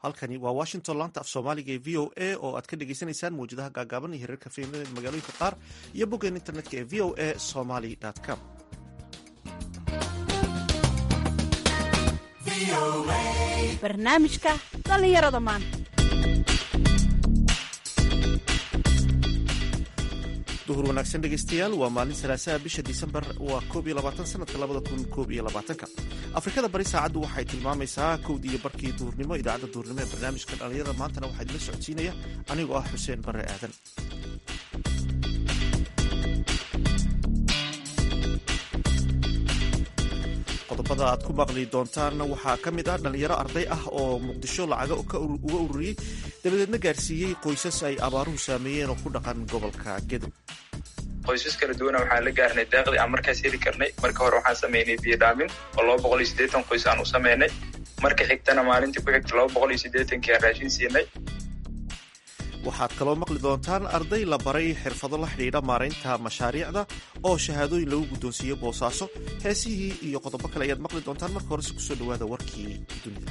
halkani waa washington laanta af soomaaliga ee v o a oo aad ka dhagaysanaysaan mawjadaha gaagaaban iyo hirarka fiimada magaalooyinka qaar iyo boggeen internetka ee v o a somaly com barnaamijka dhallinyarada maanta duhur wanaagsan dhegaystayaal waa maalin salaasaha bisha disembar waa koob iyo labaatan sanadka labada kun koob iyo labaatanka afrikada bari saacaddu waxay tilmaamaysaa kowd iyo barkii duhurnimo idaacadda duhurnimo ee barnaamijka dhallinyarada maantana waxaa idinla socodsiinaya anigoo ah xuseen barre aadan qodobada aad ku maqli doontaanna waxaa ka mid ah dhallinyaro arday ah oo muqdisho lacaga uga ururiyey dabadeedna gaarsiiyey qoysas ay abaaruhu saameeyeen oo ku dhaqan gobolka gedo qoysas kala duwana waxaan la gaarnay daaqdii aan markaas heli karnay marka hore waxaan samaynay biyodhaamin oo laba boqol iyo siddeetan qoys aan u samaynay marka xigtana maalintii ku xigta laba boqol iyo siddeetankii aan raashin siinay waxaad kaloo maqli doontaan arday la baray xirfado la xidhiidha maaraynta mashaariicda oo shahaadooyin lagu guddoonsiiyey boosaaso heesihii iyo qodobo kale ayaad maqli doontaan marka horese kusoo dhawaada warkii dunida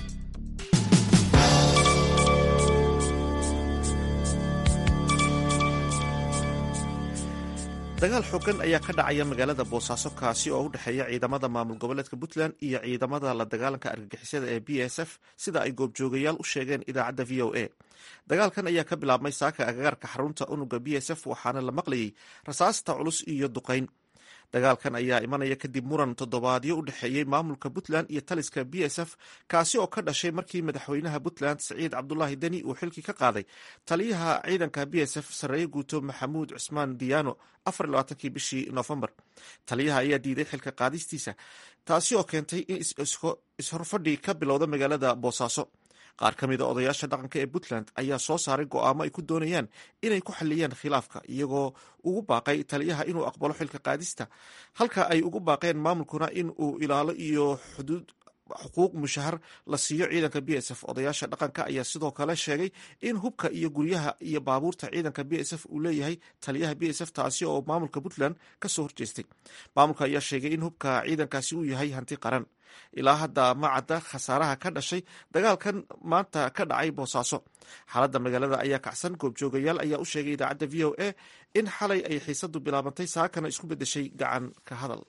dagaal xoogan ayaa ka dhacaya magaalada boosaaso kaasi oo u dhexeeya ciidamada maamul goboleedka puntland iyo ciidamada la dagaalanka argagixisada ee b s f sida ay goobjoogayaal u sheegeen idaacadda v o a dagaalkan ayaa ka bilaabmay saaka agagaarka xarunta unuga b s f waxaana la maqlayay rasaasta culus iyo duqayn dagaalkan ayaa imanaya kadib muran toddobaadyo u dhexeeyey maamulka puntland iyo taliska b s f kaasi oo ka dhashay markii madaxweynaha puntland siciid cabdulaahi deni uu xilkii ka qaaday taliyaha ciidanka b s f sarreeye guuto maxamuud cusmaan diyaano afarlabaatankii bishii noofembar taliyaha ayaa diiday xilka qaadistiisa taasi oo keentay in ishorfadhi ka bilowda magaalada boosaaso qaar ka mida odayaasha dhaqanka ee puntland ayaa soo saaray go'aamo ay ku doonayaan inay ku xaliyaan khilaafka iyagoo ugu baaqay taliyaha inuu aqbalo xilka qaadista halka ay ugu baaqeen maamulkuna in uu ilaalo iyo xuduud xuquuq mushahar la siiyo ciidanka b s f odayaasha dhaqanka ayaa sidoo kale sheegay in hubka iyo guryaha iyo baabuurta ciidanka b s f uu leeyahay taliyaha b s f taasi oo maamulka puntland kasoo horjeestay maamulka ayaa sheegay in hubka ciidankaasi uu yahay hanti qaran ilaa hadda ma cadda khasaaraha ka dhashay dagaalkan maanta ka dhacay boosaaso xaaladda magaalada ayaa kacsan goobjoogayaal ayaa u sheegay idaacadda v o a in xalay ay xiisadu bilaabantay saakana isku beddeshay gacan ka hadal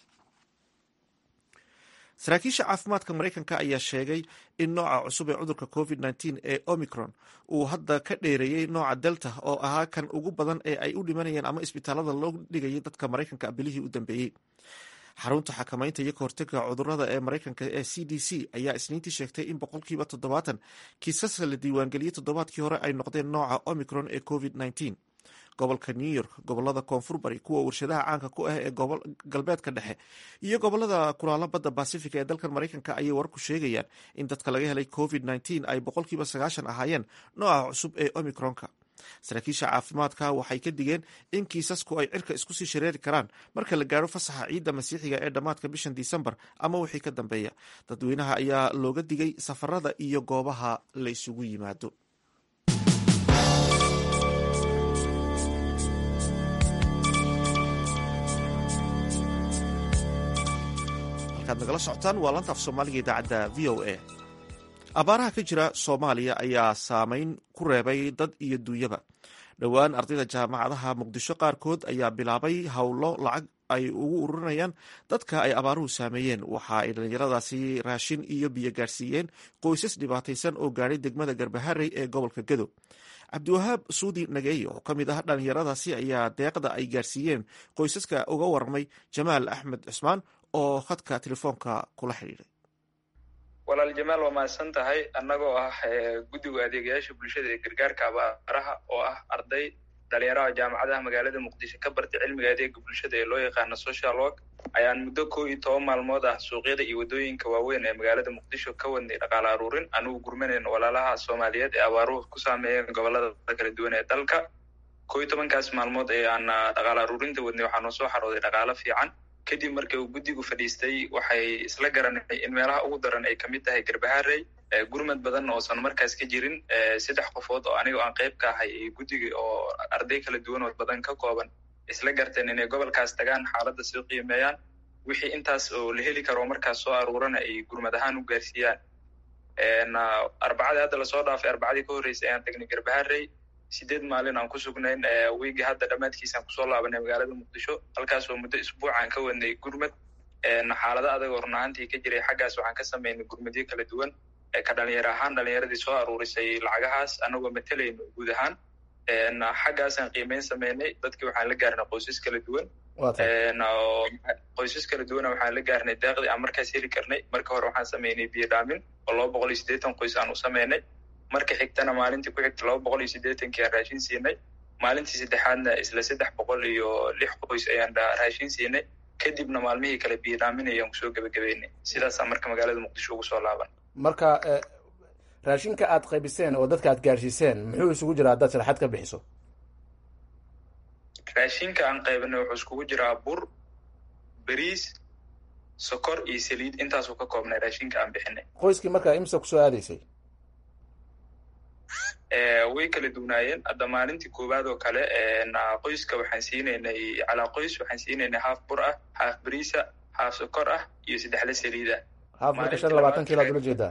saraakiisha caafimaadka maraykanka ayaa sheegay in nooca cusub ee cudurka covid nteen ee omicron uu hadda ka dheereeyey nooca delta oo ahaa kan ugu badan ee ay u dhimanayeen ama isbitaalada loo dhigayay dadka maraykanka bilihii u dambeeyey xarunta xakamaynta iyo kahortega cudurada ee maraykanka ee c d c ayaa isniintii sheegtay in boqolkiiba toddobaatan kiisaska la diiwaangeliyey toddobaadkii hore ay noqdeen nooca omicron ee covid nteen gobolka new york gobolada koonfur bari kuwa warshadaha caanka ku ah ee galbeedka dhexe iyo gobolada kulaalo badda basifiga ee dalkan maraykanka ayay warku sheegayaan in dadka laga helay covid nteen ay boqolkiiba sagaashan ahaayeen nooca cusub ee omicronka saraakiisha caafimaadka waxay ka digeen in kiisasku ay cirka isku sii shareeri karaan marka la gaaro fasaxa ciidda masiixiga ee dhammaadka bishan disembar ama wixii ka dambeeya dadweynaha ayaa looga digay safarada iyo goobaha la isugu yimaado halkaad nagala socotaan waa lanta af soomaaliga idaacadda v o a abaaraha ka jira soomaaliya ayaa saameyn ku reebay dad iyo duunyaba dhowaan ardayda jaamacadaha muqdisho qaarkood ayaa bilaabay howlo lacag ay ugu ururinayaan dadka ay abaaruhu saameeyeen waxa ay dhallinyaradaasi raashin iyo biyo gaarsiiyeen qoysas dhibaataysan oo gaadhay degmada garbaharey ee gobolka gedo cabdiwahaab suudi nageeye oo ka mid ah dhallinyaradaasi ayaa deeqda ay gaarsiiyeen qoysaska uga warramay jamaal axmed cusmaan oo khadka telefoonka kula xidhiidhay walaal jamaal waa mahadsan tahay annagoo ah guddiga adeegayaasha bulshada ee gargaarka abaaraha oo ah arday dhalinyaraha jaamacadaha magaalada muqdisho ka bartay cilmiga adeega bulshada ee loo yaqaano social work ayaan muddo kow iyo toban maalmood ah suuqyada iyo waddooyinka waaweyn ee magaalada muqdisho ka wadnay dhaqaale aruurin anugu gurmanayna walaalaha soomaaliyeed ee abaaruhu ku saameeyeen gobolada kala duwan ee dalka kow iyo tobankaas maalmood ee aan dhaqaale aruurinta wadnay waxaa noo soo xarooday dhaqaalo fiican kadib markii uu guddigu fadhiistay waxay isla garanay in meelaha ugu daran ay kamid tahay garbaharey gurmad badan oosan markaas ka jirin saddex qofood oo aniga aan qayb ka ahay guddiga oo arday kala duwan oo badan ka kooban isla garteen inay gobolkaas tagaan xaaladda soo qiimeeyaan wixii intaas oo la heli karo markaas soo aruurana ay gurmad ahaan u gaarsiiyaan arbacadii hadda lasoo dhaafay arbacadii ka horreysay ayaan tagnay garbaharey sideed maalin aan ku sugnayn wiigi hadda dhammaadkiisaan kusoo laabanay magaalada muqdisho halkaasoo muddo isbuucaan ka wadnay gurmad xaalado adagoo run ahaantii ka jiray xaggaas waxaan ka samaynay gurmadyo kala duwan ka dhalinyaro ahaan dhalinyaradii soo aruurisay lacagahaas anagoo matalayno guud ahaan xaggaasaan qiimeyn samaynay dadkii waxaan la gaarnay qoysas kala duwan qoysas kala duwana waxaan la gaarnay daaqdii aan markaas heli karnay marka hore waxaan samaynay biyo dhaamin oo laba boqol iyo siddeetan qoys aan u samaynay marka xigtana maalintii ku xigta laba boqol iyo siddeetankii aan raashin siinay maalintii saddexaadna isla saddex boqol iyo lix qoys ayaan raashin siinay kadibna maalmihii kale biyo dhaamin ayaan kusoo gebagabeynay sidaasaan marka magaalada muqdisho ugu soo laaban marka raashinka aad qaybiseen oo dadka aad gaarsiiseen muxuu isugu jiraa haddaad sharaxaad ka bixiso raashinka aan qaybinay wuxuu iskugu jiraa bur beriis sokor iyo saliid intaasuu ka koobnay raashinka aan bixinay qoyskii markaa imsa kusoo aadaysay way kala duwnaayeen hadda maalintii koowaad oo kale qoyska waxaan siinaynay calaa qoys waxaan siinaynay haaf bur ah haaf beriisa haaf sokor ah iyo saddexle saliid ah haaf burka shan iyo labaatan kiilo ad ula jeedaa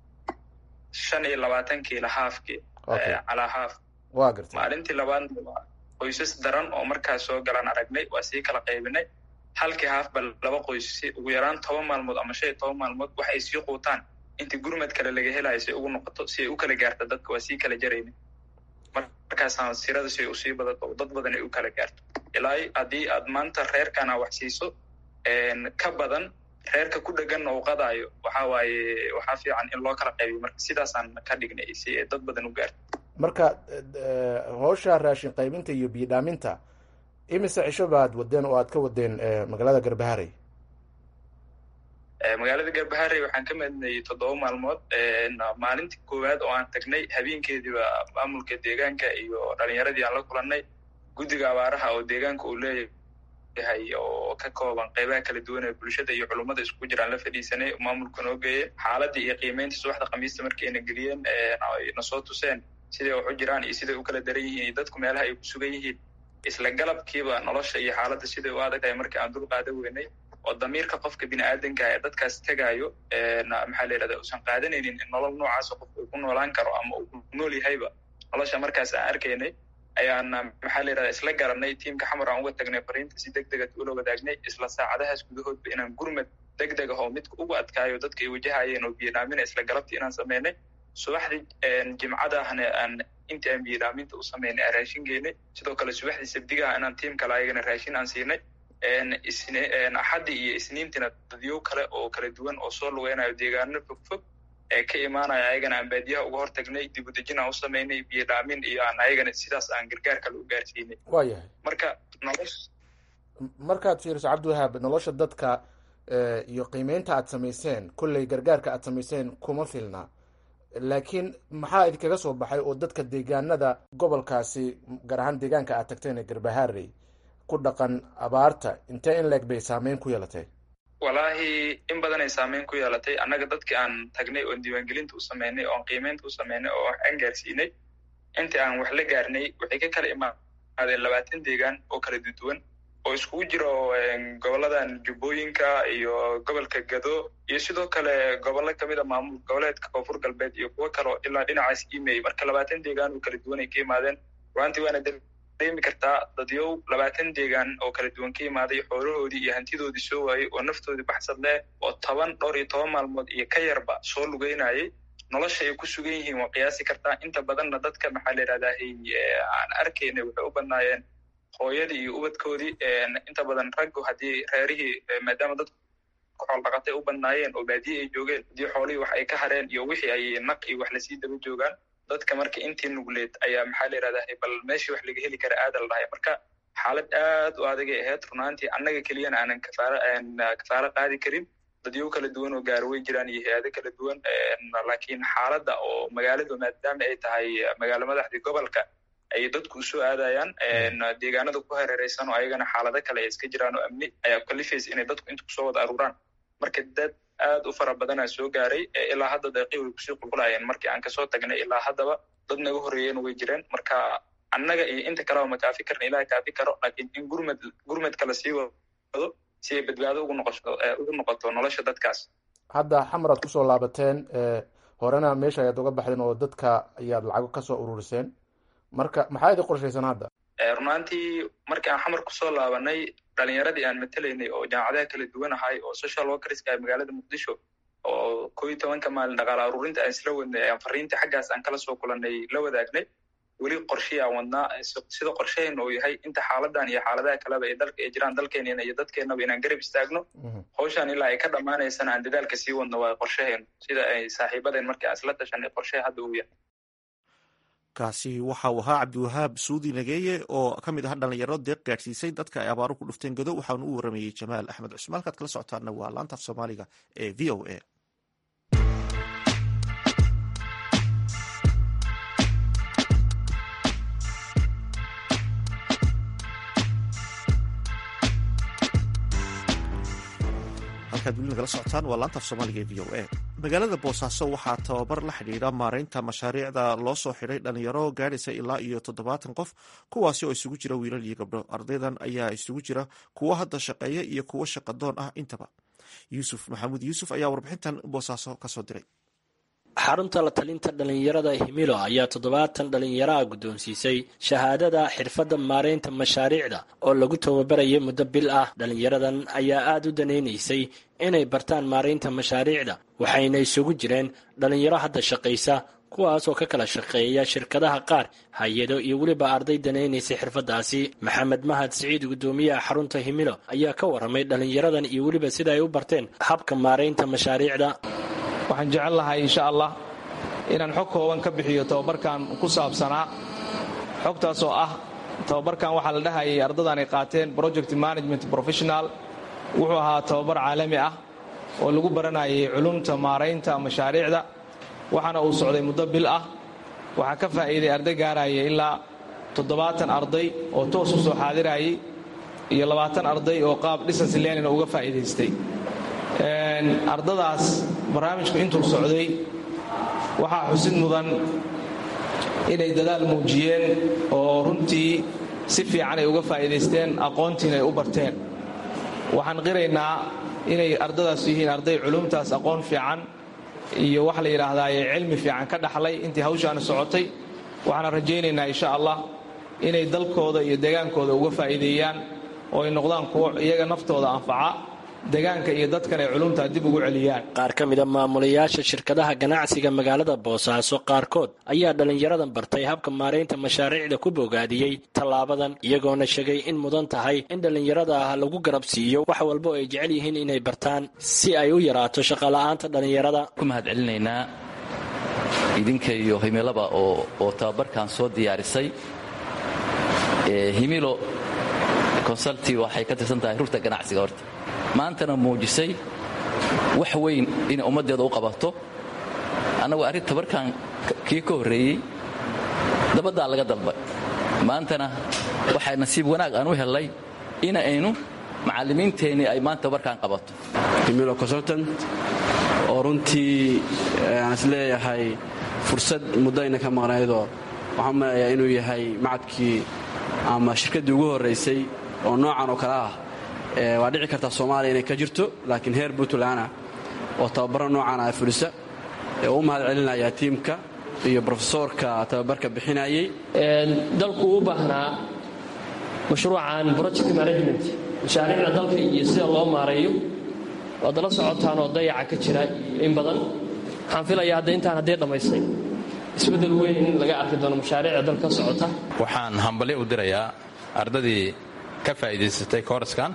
shan iyo labaatan kiilo haafki calaa haaf wa gartay maalintii labaadna qoysas daran oo markaas soo galaan aragnay waa sii kala qaybinay halkii haafba laba qoys si ugu yaraan toban maalmood ama shan iyo toban maalmood wax ay sii quutaan intii gurmad kale laga helayo si ay ugu noqoto si ay u kala gaarto dadka waa sii kala jarayna markaasaan sirada si ay usii badato dad badan ay u kala gaarto ilaa haddii aad maanta reerkana wax siiso ka badan reerka ku dheganna uu qadaayo waxa waaye waxaa fiican in loo kala qaybiyo marka sidaasaan ka dhignay si ay dad badan u gaarto marka howsha raashin qaybinta iyo biyo dhaaminta imise cisho baad wadeen oo aad ka wadeen magaalada garbaharey magaalada garbaharey waxaan ka madnay toddoba maalmood maalintii koowaad oo aan tagnay habeenkeediiba maamulka deegaanka iyo dhalinyaradii aan la kulannay guddiga abaaraha oo deegaanka uu leeyahay oo ka kooban qeybaha kala duwan ee bulshada iyo culummada isku jiraan la fadhiisanay maamulka noo geeyey xaaladii iyo qiimeyntii subaxda khamiista markayna geliyeen na soo tuseen siday wax u jiraan iyo siday u kala daran yihiin iyo dadku meelaha ay ku sugan yihiin isla galabkiiba nolosha iyo xaaladda siday u adagahay markii aan dul qaada weynay oo damiirka qofka bini aadanka ee dadkaas tegaayo maxaa la yidhahda uusan qaadanaynin in nolol noocaasa qofka uu ku noolaan karo ama uu ku nool yahayba nolosha markaas aan arkaynay ayaan maxaa la yidhahda isla garanay tiimka xamar aan uga tagnay fariinta si deg dega ula wadaagnay isla saacadahaas gudahoodba inaan gurmad deg deg ah oo midka ugu adkaayo dadka ay wajahayeen oo biyodhaamina isla galabtii inaan samaynay subaxdii jimcadahna aan intii aan biyodhaaminta u samaynay aan raashin geynay sidoo kale subaxdii sabdigaha inaan tiim kale ayagana raashin aan siinay axaddii iyo isniintiina dadyo kale oo kala duwan oo soo lugeynayo deegaano fog fog ee ka imaanaya ayagana aan baadiyaha uga hortagnay dib udejin aan u samaynay biyo dhaamin iyo aan ayagana sidaas aan gargaar kale u gaarsiinay waa yahay marka nolosha markaad fiiriso cabdiwahaab nolosha dadka iyo qiimeynta aad samayseen kolley gargaarka aad samayseen kuma filna laakiin maxaa idinkaga soo baxay oo dadka deegaanada gobolkaasi gaar ahaan deegaanka aad tagteen ee garbaharey ku dhaqan abaarta intee in leeg bay saameyn ku yeelatay wallaahi in badan ay saameyn ku yeelatay annaga dadkii aan tagnay oon diiwaangelinta u sameynay oon qiimeynta u sameynay oo wax aan gaarsiinay intii aan wax la gaarnay waxay ka kala imaadeen labaatan deegaan oo kala duduwan oo iskugu jiro goboladan jubbooyinka iyo gobolka gado iyo sidoo kale gobollo kamid a maamul goboleedka koonfur galbeed iyo kuwo kaleo ilaa dhinacaas imey marka labaatan deegaan oo kala duwan ay ka imaadeen ruantii waana dareemi kartaa dadyow labaatan deegaan oo kala duwan ka imaaday xoolahoodii iyo hantidoodii soo waayey oo naftoodii baxsad leh oo toban dhowr iyo toban maalmood iyo ka yarba soo lugeynayay nolosha ay ku sugan yihiin waa qiyaasi kartaa inta badanna dadka maxaa la yidhahdaa aan arkaynay waxay u badnaayeen hooyadii iyo ubadkoodii inta badan raggu haddii reerihii maadaama dadku xool dhaqatay u badnaayeen oo baadiye ay joogeen haddii xoolihii wax ay ka hareen iyo wixii ay naq iyo wax lasii daba joogaan dadka marka intii nugleed ayaa maxaa la yidhahdaa bal meeshii wax laga heli kara aada la dhahay marka xaalad aad u adagay ahayd runaantii annaga keliyana aanan kafaara kafaaro qaadi karin dadyo kala duwan oo gaaro way jiraan iyo hay-ado kala duwan laakiin xaaladda oo magaaladu maadaama ay tahay magaalo madaxdii gobolka ay dadku usoo aadayaan deegaanada ku hareereysan oo ayagana xaalado kale ay iska jiraan oo amni ayaa kalifaysa inay dadku inta kusoo wada aruuraan marka dad aad u fara badanaa soo gaaray ilaa hadda deeqii way kusii qulqulayeen markii aan kasoo tagnay ilaa haddaba dad naga horreeyeen way jireen marka annaga iyo inta kaleba ma kaafi karna ilaha kaafi karo laakiin in gurmad gurmad kale sii wado si ay badbaado ugu noqoto ugu noqoto nolosha dadkaas hadda xamar aad kusoo laabateen horena meesha ayaad uga baxdeen oo dadka ayaad lacago kasoo ururiseen marka maxaa idin qorshaysan hadda runaantii markii aan xamar kusoo laabanay dhalinyaradii aan matelaynay oo jaamacadaha kala duwan ahay oo social workerska ah magaalada muqdisho oo koo iyo tobanka maalin dhaqaale aruurinta aan isla wadnay ayaan fariintii xaggaas aan kala soo kulanay la wadaagnay weli qorshii aan wadnaa sida qorsheheena uu yahay inta xaaladan iyo xaaladaha kaleba ee dalka ay jiraan dalkeenena iyo dadkeenaba inaan garab istaagno hawshan ilaa ay ka dhammaanaysana aan dadaalka sii wadno waa qorsheheenu sida ay saaxiibadeen markii aan isla tashanay qorshehe hadda uu yahay kaasi waxa uu ahaa cabdiwahaab suudi nageeye oo ka mid ah dhalinyaro deeq gaadhsiisay dadka ay abaaru ku dhufteen godo waxaanu u waramayey jamaal axmed cusmaan halkaad kala socotaana waa laantaaf soomaaliga ee v o a halkaad weli nagala socotaan waa laantaaf soomaaliga ee v o a magaalada boosaaso waxaa tababar la xidhiidha maareynta mashaariicda loo soo xidhay dhalinyaro gaadhaysa ilaa iyo toddobaatan qof kuwaasi oo isugu jira wiilal iyo gabdho ardaydan ayaa isugu jira kuwo hadda shaqeeya iyo kuwo shaqadoon ah intaba yuusuf maxamuud yuusuf ayaa warbixintan boosaaso kasoo diray xarunta la talinta dhallinyarada himilo ayaa toddobaatan dhallinyaraha guddoonsiisay shahaadada xirfadda maareynta mashaariicda oo lagu tababarayay muddo bil ah dhallinyaradan ayaa aada u danaynaysay inay bartaan maareynta mashaariicda waxayna isugu jireen dhallinyaro hadda shaqaysa kuwaasoo ka kala shaqeeya shirkadaha qaar hay-ado iyo weliba arday danaynaysay xirfaddaasi maxamed mahad siciid guddoomiyaha xarunta himilo ayaa ka warramay dhallinyaradan iyo weliba sida ay u barteen habka maareynta mashaariicda waxaan jecel lahay insha allah inaan xog kooban ka bixiyo tababarkan ku saabsanaa xogtaas oo ah tababarkan waxaa la dhahayay ardadan ay qaateen project management professional wuxuu ahaa tababar caalami ah oo lagu baranayay culumta maaraynta mashaariicda waxaana uu socday muddo bil ah waxaa ka faa'iiday arday gaaraya ilaa toddobaatan arday oo toos u soo xaadirayay iyo labaatan arday oo qaab distance learning uga faa'iidaystay ardadaas barnaamijku intuu socday waxaa xusid mudan inay dadaal muujiyeen oo runtii si fiican ay uga faa'iidaysteen aqoontiina ay u barteen waxaan qiraynaa inay ardadaas yihiin arday culumtaas aqoon fiican iyo waxa la yidhaahdaye cilmi fiican ka dhaxlay intii hawshaana socotay waxaana rajaynaynaa insha allah inay dalkooda iyo degaankooda uga faa'iideeyaan oo ay noqdaan kuwo iyaga naftooda anfaca degaanka iyo dadkan ay culumtaa dib ugu celiyaan qaar ka mida maamulayaasha shirkadaha ganacsiga magaalada boosaaso qaarkood ayaa dhallinyaradan bartay habka maaraynta mashaariicda ku bogaadiyey tallaabadan iyagoona sheegay in mudan tahay in dhallinyarada ah lagu garab siiyo wax walba oo ay jecel yihiin inay bartaan si ay u yaraato shaqola'aanta dhallinyarada ku mahad celinaynaa idinka iyo himilaba oo tababarkan soo diyaarisay himilo consulti waxay ka tirsan tahay rugta ganacsiga horta maantana muujisay wax weyn inay ummaddeeda u qabato annagu arrin tabarkan kii ka horreeyey dabaddaa laga dalbay maantana waxay nasiib wanaag aan u hellay in aynu macallimiinteennii ay maanta tabarkan qabato himilo consultant oo runtii aan is leeyahay fursad muddayna ka maqnaydoo waxaan maleeyaa inuu yahay macadkii ama shirkaddii ugu horraysay oo noocan oo kale ah waa dhici kartaa soomaaliya inay ka jirto laakiin heer puntlandna oo tababaro noocan ah fulisa ee u mahad celinayaa tiimka iyo brofesoorka tababarka bixinayey dalku u baahnaa mashruucan project management mashaariicda dalka iyo sida loo maareeyo waad la socotaan oo dayaca ka jira in badan waxaan filayaa hadda intaan haddii dhammaystay isbeddel weyn in laga arki doono mashaariicda dalka socota waxaan hambalyo u dirayaa ardadii ka faa'iidaysatay kooraskan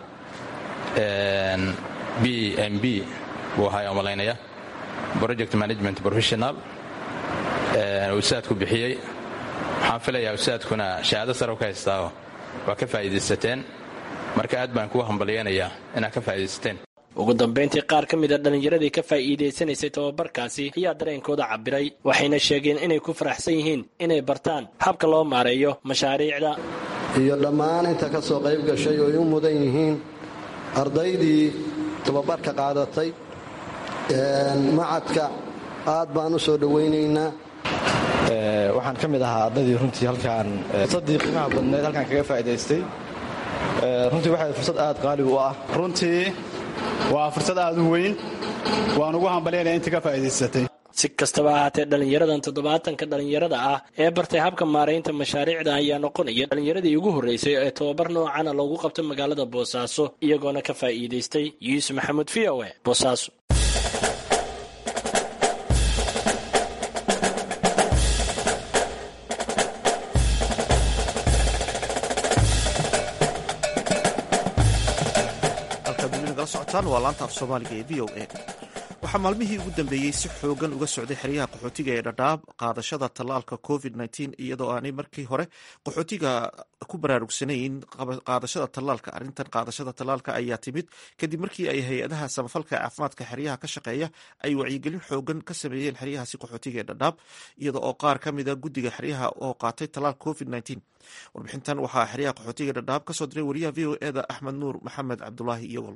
b m b buu ahaa malaynaya project management professional usaadku bixiyey waxaan filayaa usaadkuna shahaado sare ka haystaaoo waa ka faa'iidaysateen marka aad baan kugu hambalyaynayaa inaad ka faa'iidaysateen ugu dambayntii qaar ka mid a dhallinyaradii ka faa'iidaysanaysay tababarkaasi ayaa dareenkooda cabbiray waxayna sheegeen inay ku faraxsan yihiin inay bartaan habka loo maareeyo mashaariicda iyo dhammaan inta ka soo qayb gashay oo ay u mudan yihiin ardaydii tababarka qaadatay macadka aad baan u soo dhowaynaynaa waxaan ka mid ahaa ardaydii runtii halkaan fursaddii qiimaha badneed halkaan kaga faa'idaystay runtii waxay fursad aad qaali u ah runtii waa fursad aad u weyn waan ugu hambalyaynaya inta ka faa'idaysatay si kastaba ahaatee dhallinyaradan toddobaatanka dhallinyarada ah ee bartay habka maaraynta mashaariicda ayaa noqonaya dhallinyaradii ugu horreysay ee tobabar noocana loogu qabto magaalada boosaaso iyagoona ka faa'iidaystay yuusuf maxamuud v o e boosaaso waa laanta af soomaaliga ee v o a waxaa maalmihii ugu dambeeyey si xoogan uga socday xeryaha qaxootiga ee dhadhaab qaadashada tallaalka covid iyadoo aanay markii hore qaxootiga ku baraarugsanayn qaadashada tallaalka arrintan qaadashada tallaalka ayaa timid kadib markii ay hay-adaha samafalka caafimaadka xeryaha ka shaqeeya ay wacyigelin xoogan ka sameeyeen xeryahaasi qaxootiga ee dhadhaab iyada oo qaar ka mida guddiga xeryaha oo qaatay tallaal covid warbixintan waxaa xeryaha qaxootiga dhadhaab kasoo diray wariyaha v o eda axmed nuur maxamed cabdulaahi iyogol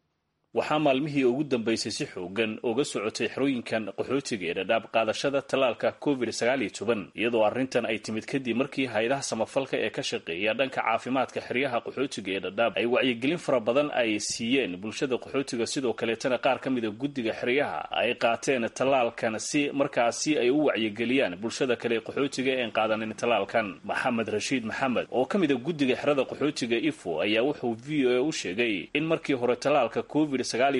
waxaa maalmihii ugu dambeysay si xoogan uga socotay xerooyinkan qaxootiga ee dhadhaab qaadashada tallaalka covid iyadoo arrintan ay timid kadib markii hay-adaha samafalka ee ka shaqeeya dhanka caafimaadka xeryaha qaxootiga ee dhadhaab ay wacyigelin fara badan ay siiyeen bulshada qaxootiga sidoo kaleetana qaar ka mida guddiga xeryaha ay qaateen tallaalkan si markaasi ay u wacyigeliyaan bulshada kale qaxootiga een qaadanin tallaalkan maxamed rashiid maxamed oo ka mida guddiga xerada qaxootiga ifo ayaa wuxuu v o a u sheegay in markii hore tallaalka covid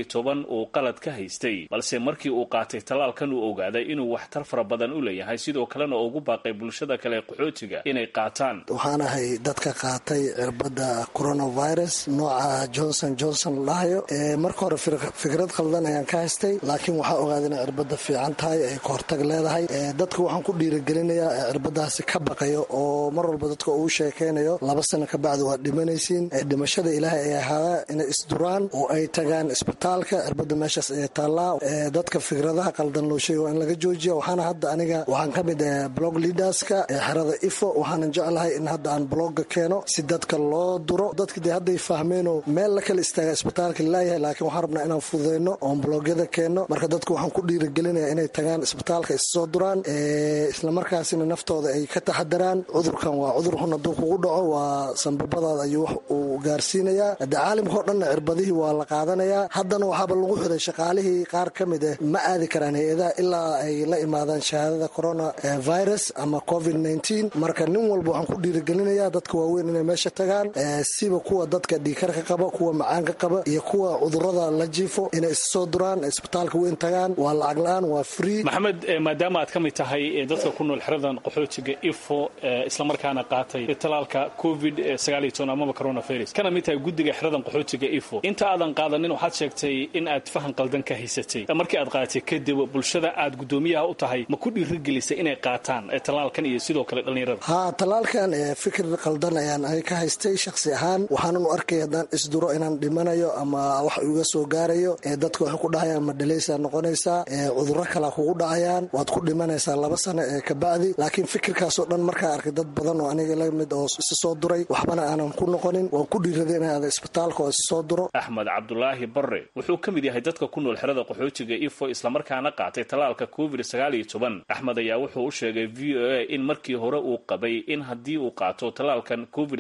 uu qalad ka haystay balse markii uu qaatay tallaalkan uu ogaaday inuu waxtar fara badan u leeyahay sidoo kalena ugu baaqay bulshada kale qaxootiga inay qaataan waxaan ahay dadka qaatay cirbadda coronavirus nooca johnson johnson lahayo marka hore fikrad khaldan ayaan ka haystay laakiin waxaa ogaaday inay cirbadda fiican tahay ay kahortag leedahay dadka waxaan ku dhiirigelinayaa cirbadaasi ka baqayo oo mar walba dadka uu sheekaynayo laba sano kabacdi waad dhimanaysiin dhimashada ilaahay ay ahaada inay isduraan oo ay tagaan isbitaalka cirbada meeshaas ee taallaa dadka fikradaha qaldan loo sheega waa in laga joojiya waxaana hadda aniga waxaan ka mid ah blog leaderska ee xerada ifo waxaanan jeclahay in hadda aan blogga keeno si dadka loo duro dadka dee hadday fahmeenoo meel la kala istaaga isbitaalka laayahay laakiin waxaan rabnaa inaan fududeyno oon blogyada keenno marka dadka waxaan ku dhiirigelinaya inay tagaan isbitaalka issoo duraan islamarkaasina naftooda ay ka taxadaraan cudurkan waa cudur xun hadduu kugu dhaco waa sanbabadaada ayuu wax uu gaarsiinayaa hadde caalamka oo dhanna cirbadihii waa la qaadanayaa haddana waxaaba lagu xiray shaqaalihii qaar ka mid ah ma aadi karaan hay-adaha ilaa ay la imaadaan shahaadada corona virus ama covid marka nin walba waxaan ku dhiirigelinayaa dadka waaweyn inay meesha tagaan siba kuwa dadka dhiikarka qaba kuwa macaanka qaba iyo kuwa cudurada la jiifo inay issoo duraan isbitaalka weyn tagaan waa lacag la-aan waa free maxamed maadaama aad ka mid tahay dadka ku nool xeradan qaxootiga ifo islamarkaana qaatay talaalka covid amaba coronavirus kana mid tahay guddiga xeradan qaxootiga ifo inta aadan qaadanin waxaad sheegtay in aad fahan qaldan ka haysatay markii aad qaadatay kadib bulshada aad guddoomiyaha u tahay ma ku dhiirigelisay inay qaataan tallaalkan iyo sidoo kale dhallinyarada haa tallaalkan fikir qaldan ayaan ay ka haystay shakhsi ahaan waxaanan u arkay haddaan isduro inaan dhimanayo ama wax iga soo gaarayo dadka waxay ku dhahayaan ma dhalaysaa noqonaysaa cudurro kalea kugu dhacayaan waad ku dhimanaysaa laba sano ee kabacdi laakiin fikirkaasoo dhan markaa arkay dad badan oo aniga la mid oo isi soo duray waxbana aanan ku noqonin waan ku dhiiraday in aada isbitaalka oo isi soo duro axmed cabdulaahi barre wuxuu ka mid yahay dadka ku nool xerada qaxootiga ifo islamarkaana qaatay tallaalka covid axmed ayaa wuxuu u sheegay v o a in markii hore uu qabay in haddii uu qaato tallaalkan covid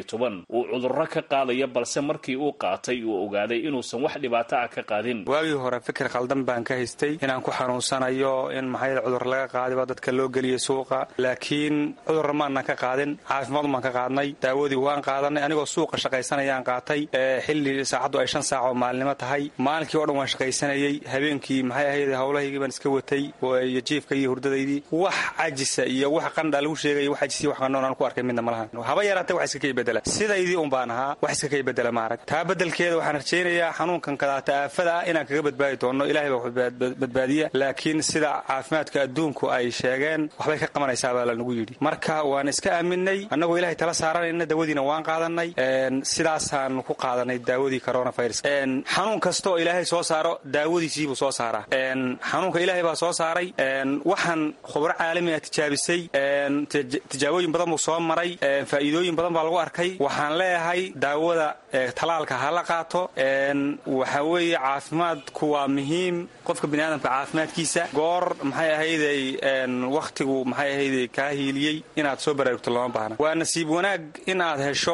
uu cudurro ka qaadayo balse markii uu qaatay uu ogaaday inuusan wax dhibaato ah ka qaadin waagii hore fikir khaldan baan ka haystay inaan ku xanuunsanayo in maxaa cudur laga qaadiba dadka loo geliyay suuqa laakiin cudurra maanan ka qaadin caafimaadun baan ka qaadnay daawadii waan qaadanay anigoo suuqa shaqaysanayaan qaatay xilli saacaddu ay shan saac oo maalinimo tahay maalinkii o dhan waan shaqaysanayey habeenkii maxay ahayd howlahaygii baan iska watay iyo jiifka iyo hurdadaydii wax cajisa iyo wax qandha lagu sheegaya wax cajis iyo wax qandhoon aan ku arkay midna malahan haba yaraatee wax iska kay bedela sidaydii un baan ahaa wax iska kay bedela maarag taa beddelkeeda waxaan rajaynayaa xanuunkan kadaata aafada ah inaan kaga badbaadi doono ilaahay baa badbaadiya laakiin sida caafimaadka adduunku ay sheegeen waxbay ka qabanaysaa baa lanagu yidhi marka waan iska aaminay annagoo ilahay tala saaranayna daawadiina waan qaadanay sidaasaan ku qaadanay daawadii coronavirus xanuun kasta oo ilaahay soo saaro daawadiisiibuu soo saaraa xanuunka ilaahay baa soo saaray waxaan khubro caalami ah tijaabisay tijaabooyin badan buu soo maray faa'iidooyin badan baa lagu arkay waxaan leeyahay daawada talaalka ha la qaato waxa weeye caafimaadku waa muhiim qofka biniaadamka caafimaadkiisa goor maxay ahayday wakhtigu maxay ahayday kaa hiiliyey inaad soo baraarugto lama baahna waa nasiib wanaag in aad hesho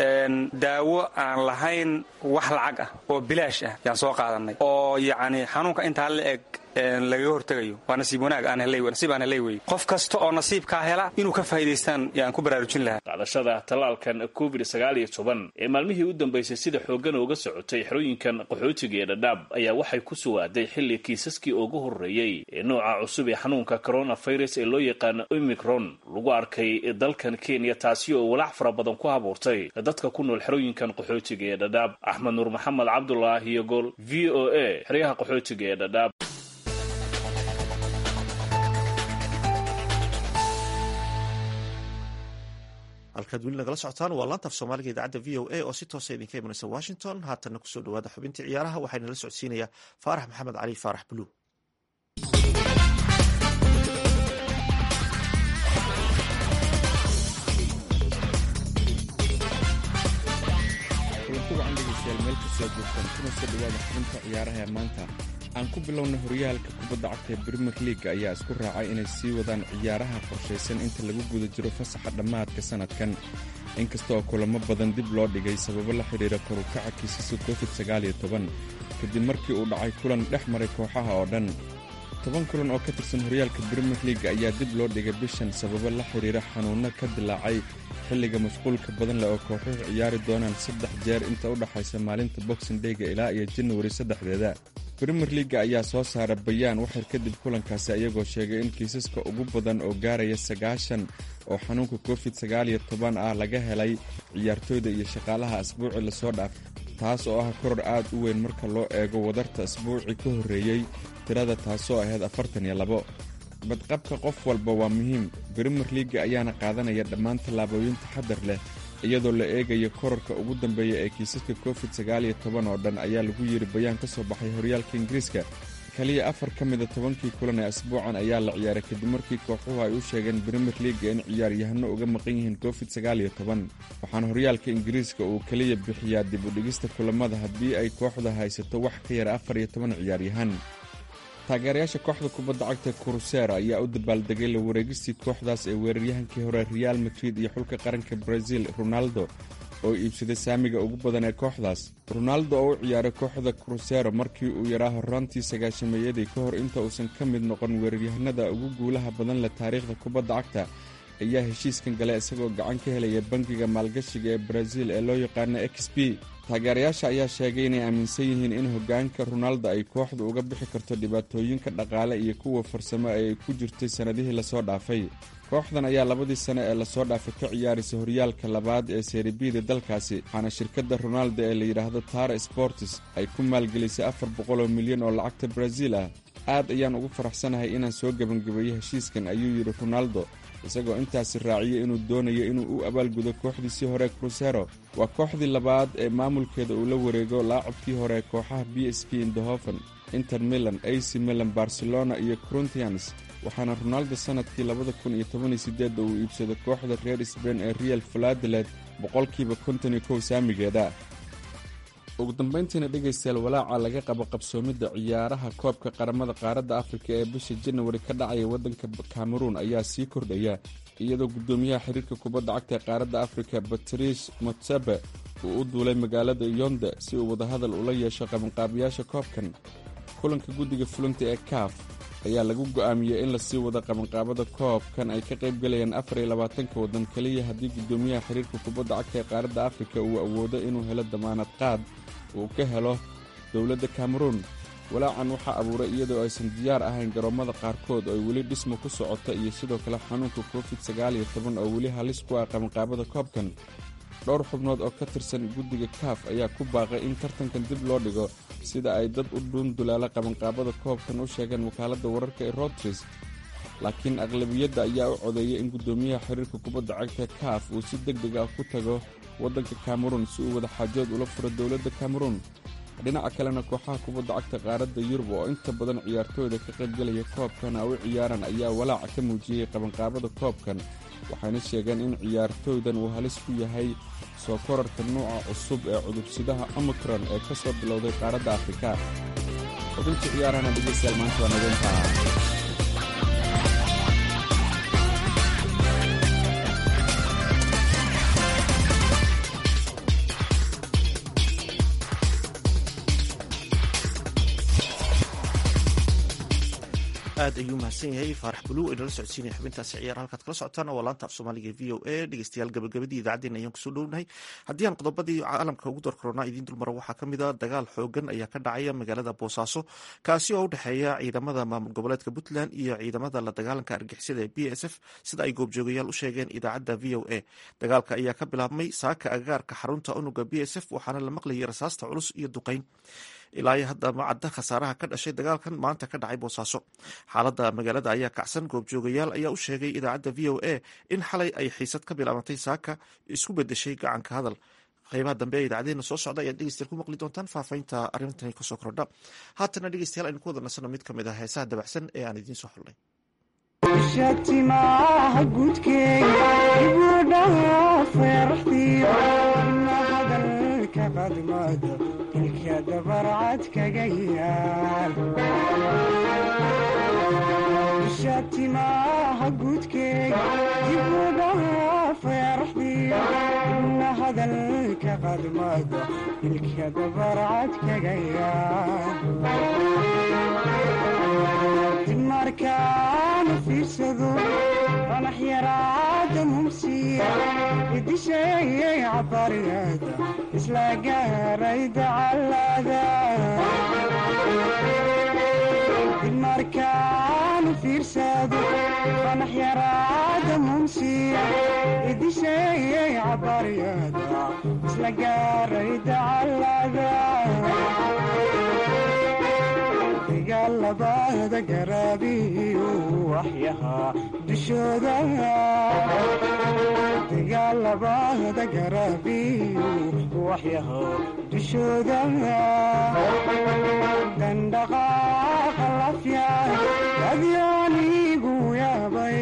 daawo aan lahayn wax lacag ah oo bilaash ah yaan soo qaadanay oo yacni xanuunka intaa la eg lagaga hortegayo waa nasiib wanaag aan helay nasiib aan helay wey qof kasta oo nasiibkaa hela inuu ka faa'iidaystaan yaan ku baraarujin lahaa qaadashada tallaalkan covid sagaal iyo toban ee maalmihii u dambeysay sida xooggan uga socotay xerooyinkan qaxootiga ee dhadhaab ayaa waxay ku sugaaday xilli kiisaskii ugu horreeyey ee nooca cusub ee xanuunka coronavirus ee loo yaqaano omicron lagu arkay dalkan kenya taasi oo walaac fara badan ku abuurtay dadka ku nool xerooyinkan qaxootiga ee dhadhaab axmed nuur maxamed cabdulaahi iyo gol v o a xeryaha qaxootiga ee dhadhaab halkaad weli nagala socotaan waa laanta af soomaaliga idaacadda v o a oo si toosa idinka imanaysa washington haatanna kusoo dhawaada xubintii ciyaaraha waxaana la socodsiinayaa faarax maxamed cali faarax buluug kulantuga andhegeystayaal meel kastoo joogtaan kuna soo dhawaada xubinta ciyaaraha ee maanta aan ku bilowna horyaalka kubadda cagta ee brimer leaga ayaa isku raacay inay sii wadaan ciyaaraha qorshaysan inta lagu guda jiro fasaxa dhammaadka sannadkan inkastaoo kulamo badan dib loo dhigay sababo la xidhiira korukaca kiisasa covid sagaaliyo toban kadib markii uu dhacay kulan dhex maray kooxaha oo dhan toban kulan oo ka tirsan horyaalka brimer leaga ayaa dib loo dhigay bishan sababo la xidhiira xanuunno ka dilaacay xilliga mashquulka badan leh oo kooxuhu ciyaari doonaan saddex jeer inta u dhaxaysa maalinta boxing dheyga ilaa iyo janawari saddexdeeda brimer leaga ayaa soo saara bayaan waxyar kadib kulankaasi ayagoo sheegay in kiisaska ugu badan oo gaaraya sagaashan oo xanuunka covid sagaaliyo toban ah laga helay ciyaartooyda iyo shaqaalaha asbuuci lasoo dhaaf taas oo ah koror aad u weyn marka loo eego wadarta asbuucii ka horreeyey tirada taasoo ahayd afartan iyo labo badqabka qof walba waa muhiim brimer leaga ayaana qaadanaya dhammaan tallaabooyin taxadar leh iyadoo la eegayo korarka ugu dambeeya ee kiisaska covid sagaaliyo toban oo dhan ayaa lagu yidhi bayaan ka soo baxay horyaalka ingiriiska kaliya afar ka mida tobankii kulan ee asbuucan ayaa la ciyaaray kadib markii kooxuhu ay u sheegeen brimer leaga in ciyaaryahano uga maqan yihiin covid sagaaliyo toban waxaana horyaalka ingiriiska uu keliya bixiyaa dib u dhigista kulamada haddii ay kooxda haysato wax ka yara afar iyo toban ciyaaryahan taageerayaasha kooxda kubadda cagta kurusera ayaa u dabaaldegay la wareegistii kooxdaas ee weeraryahankii hore real madrid iyo xulka qaranka brazil ronaldo oo iibsaday saamiga ugu badan ee kooxdaas ronaldo oo u ciyaaray kooxda krusero markii uu yaraa horraantii sagaashameeyadii ka hor inta uusan ka mid noqon weeraryahanada ugu guulaha badan leh taariikhda kubadda cagta ayaa heshiiskan galay isagoo gacan ka helaya bangiga maalgashiga ee brazil ee loo yaqaano x b taageerayaasha ayaa sheegay inay aaminsan yihiin in hoggaanka ronaldo ay kooxdu uga bixi karto dhibaatooyinka dhaqaale iyo kuwa farsamo ee ay ku jirtay sannadihii lasoo dhaafay kooxdan ayaa labadii sane ee lasoo dhaafay ka ciyaaraysa horyaalka labaad ee seeribida dalkaasi waxaana shirkadda ronaldo ee la yidhaahdo tara sportis ay ku maalgelisay afar boqoloo milyan oo lacagta brazil ah aad ayaan ugu faraxsanahay inaan soo gebangebeeyo heshiiskan ayuu yidhi ronaldo isagoo intaasi raaciyay inuu doonayo inuu u abaalgudo kooxdiisii hore krusero waa kooxdii labaad ee maamulkeeda uu la wareego laacabkii hore kooxaha b s p indahofen inter milan ac milan barcelona iyo coruntians waxaana ronaldo sannadkii labada kun iyo tobaniyo sideedda uu iibsaday kooxda reer sbain ee real faladeled boqolkiiba konton iyo kow saamigeeda ugu dambayntiina dhegaystayaal walaaca laga qabo qabsoomidda ciyaaraha koobka qaramada qaaradda afrika ee bisha janawari ka dhacaya waddanka kameruun ayaa sii kordhaya iyadoo guddoomiyaha xiriirka kubadda cagta ee qaaradda afrika batrice motsebe uu u duulay magaalada yonde si uu wadahadal ula yeesho qabanqaabiyaasha koobkan kulanka guddiga fulinta ee kaaf ayaa lagu go'aamiyey in lasii wado qabanqaabada koobkan ay ka qayb galayaan afar iyo labaatanka waddan keliya haddii guddoomiyaha xiriirka kubadda cagta ee qaaradda afrika uu awoodo inuu helo damaanad qaad uu ka helo dowladda kameruun walaacan waxaa abuuray iyadoo aysan diyaar ahayn garoommada qaarkood oo ay weli dhismo ku socota iyo sidoo kale xanuunka covid sagaaliyo toban oo weli halis ku ah qabanqaabada koobkan dhowr xubnood oo ka tirsan guddiga kaaf ayaa ku baaqay in tartankan dib loo dhigo sida ay dad u dhuundulaala qabanqaabada koobkan u sheegeen wakaaladda wararka ee rotris laakiin aqlabiyadda ayaa u codeeyay in guddoomiyaha xiriirka kubadda cagta kaaf uu si deg deg ah ku tago waddanka kameruun si uu wada xaajood ula furo dowladda kameruun dhinaca kalena kooxaha kubadda cagta qaaradda yurub oo inta badan ciyaartooyda ka qaybgelaya koobkana u ciyaaran ayaa walaaca ka muujiyey qabanqaabada koobkan waxayna sheegeen in ciyaartooydan uu halis ku yahay soo korarka nuuca cusub ee cudubsidaha omicron ee ka soo bilowday qaaradda afrika xubintii ciyaarahana dhegeystayaal maanta waa nadeyntaa aad ayuu mahadsan yahay faarax buluw inala socodsiinaya xubintaasi ciyaar halkaad kala socotaan waa laanta af soomaaliga v o a dhegeystayaal gabagabadii idaacaddeen ayaan kusoo dhownahay haddii aan qodobadii caalamka ugu door korona idiin dulmaro waxaa ka mid a dagaal xoogan ayaa ka dhacaya magaalada boosaaso kaasi oo u dhexeeya ciidamada maamul goboleedka puntland iyo ciidamada la dagaalanka argixisada ee b s f sida ay goobjoogayaal u sheegeen idaacadda v o a dagaalka ayaa ka bilaabmay saaka agagaarka xarunta unuga b s f waxaana la maqlayay rasaasta culus iyo duqeyn ilaa hadda ma cadda khasaaraha ka dhashay dagaalkan maanta ka dhacay boosaaso xaaladda magaalada ayaa kacsan goobjoogayaal ayaa u sheegay idaacadda v o a in xalay ay xiisad ka bilaabantay saaka isku bedeshay gacanka hadal qeybaha dambe ee idaacadeena soo socda ayaad dhegeystayaal ku maqli doontaan faafahinta arrintani kasoo kordha haatana dhegeystayaal aynu ku wada nasano mid ka mid ah heesaha dabacsan ee aan idiin soo xulnay shatimaha gudkeega ibudhaha feeraxdiyo ina hadalka qadmada ilka dabarcad kaga yaal shatimaha gudkeega ibudhaha feeraxdiyo ina hadalka qadmada ilka dabarcad kaga yaal markaanu fiirsado qanax yaraada mumsiya idisheeyay cabariyada isla gaaray dacalada markaanu fiirsado qanax yaraada mumsiya idisheeyay cabariyada isla gaaray dacalada dagaalabada garaabiyu waxyahaa dushooda dagaalabada garaabiyu waxyahaa dushooda dandhaqaaqa lafya adyaanigu yaabay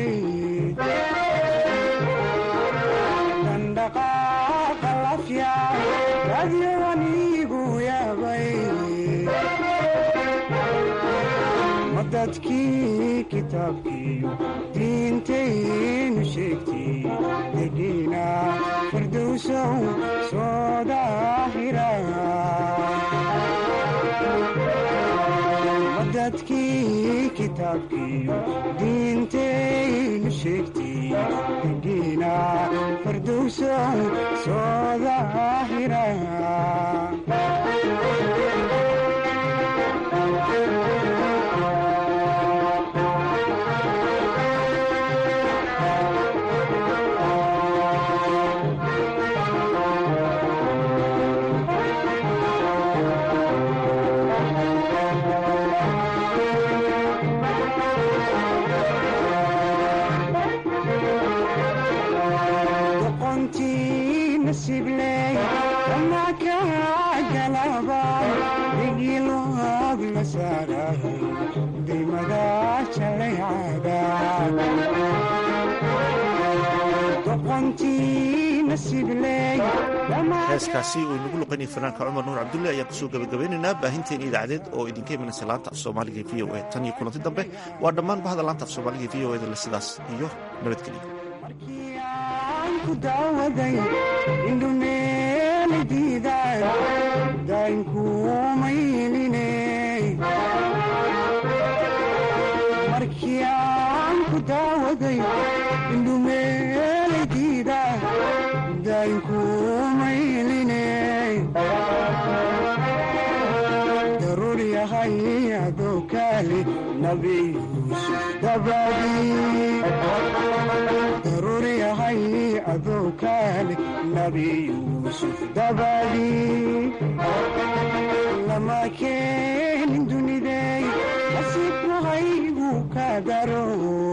dandhaqaaqa lafya adyaanigu yaabay dadkii kitaabkiiyo diintaynu sheegtay degiina firdowsow soo daahira dadkii kitaabkiiyo diintaynu sheegtay degiina firdowsow soo daahira heeskaasi uu inagu luqaynaya fanaanka cumar nuur cabdulle ayaan kusoo gabagabeynaynaa baahinteena idaacadeed oo idinka imanaysa laanta af soomaaliga v o a tan iyo kulanti dambe waa dhammaan bahda laanta af soomaaliga v o eda sidaas iyo daruur yahay adoo kaali nabi yuusuf daruur yahay adoo kaali nabi yuusuf dabadii lama keenin dunidey nasiibku haygu ka daro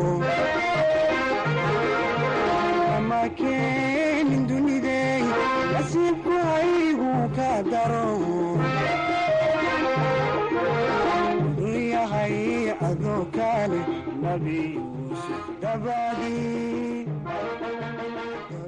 lama keenin dunidey nasiibku haygu ka daro yahay adoo kaale nabi yuusuf dabadii